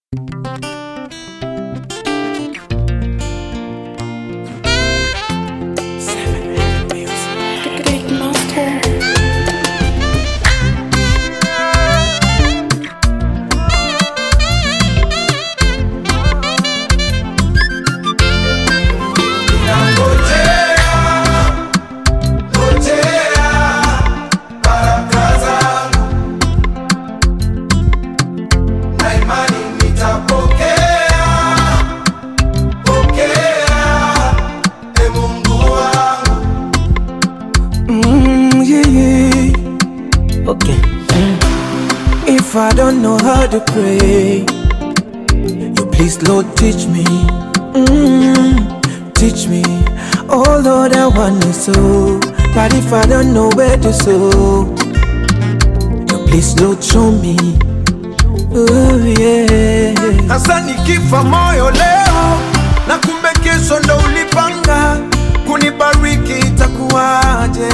If I don't know how to pray, you please, Lord, teach me. Mm, teach me. Oh Lord, I want to sow, but if I don't know where to sow, you please, Lord, show me. Oh yeah. Hasa nikifa moyo leo na kumbe kesho ndo ulipanga kunibariki, itakuwaje?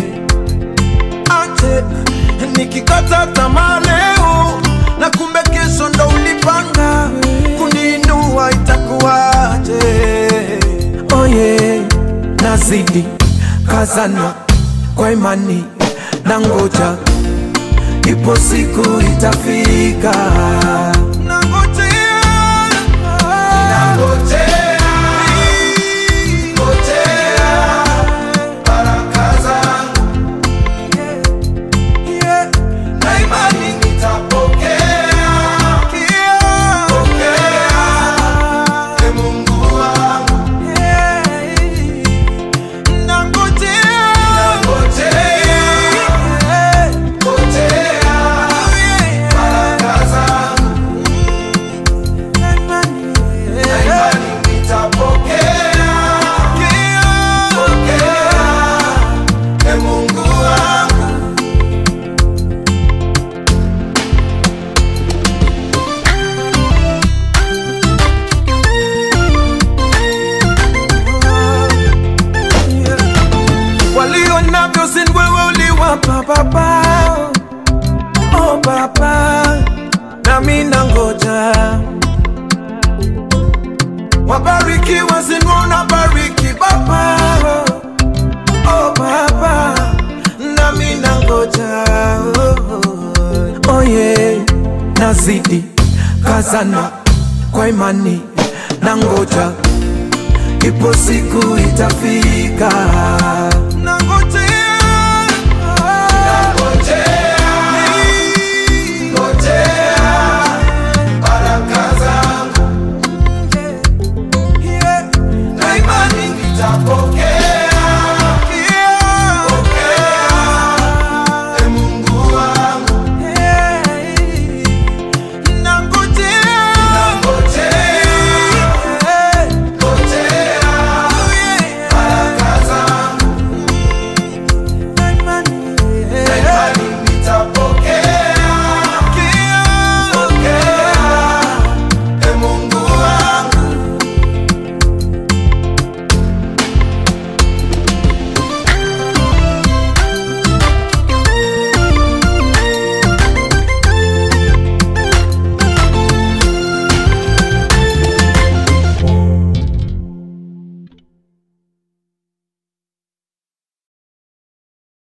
Aje nikikata tamaa leo na kumbe kesho ndo ulipanga kuniinua, itakuwaje? Oh yeah. Nazidi kazana kwa imani na ngoja, ipo siku itafika. Nangojea, baraka zangu Yeah. na imani nitapokea. Pokea, e Mungu wangu. Nangojea, ngojea, baraka zangu na imani nitapokea. Pokea, e Mungu wangu. walio navyo sin wewe uliwapa baba oh baba nami nangoja wabarikiwa sin unabariki baba oh baba nami nangoja oh, Oh yeah. Nazidi kazana kwa imani na ngoja, ipo siku itafika.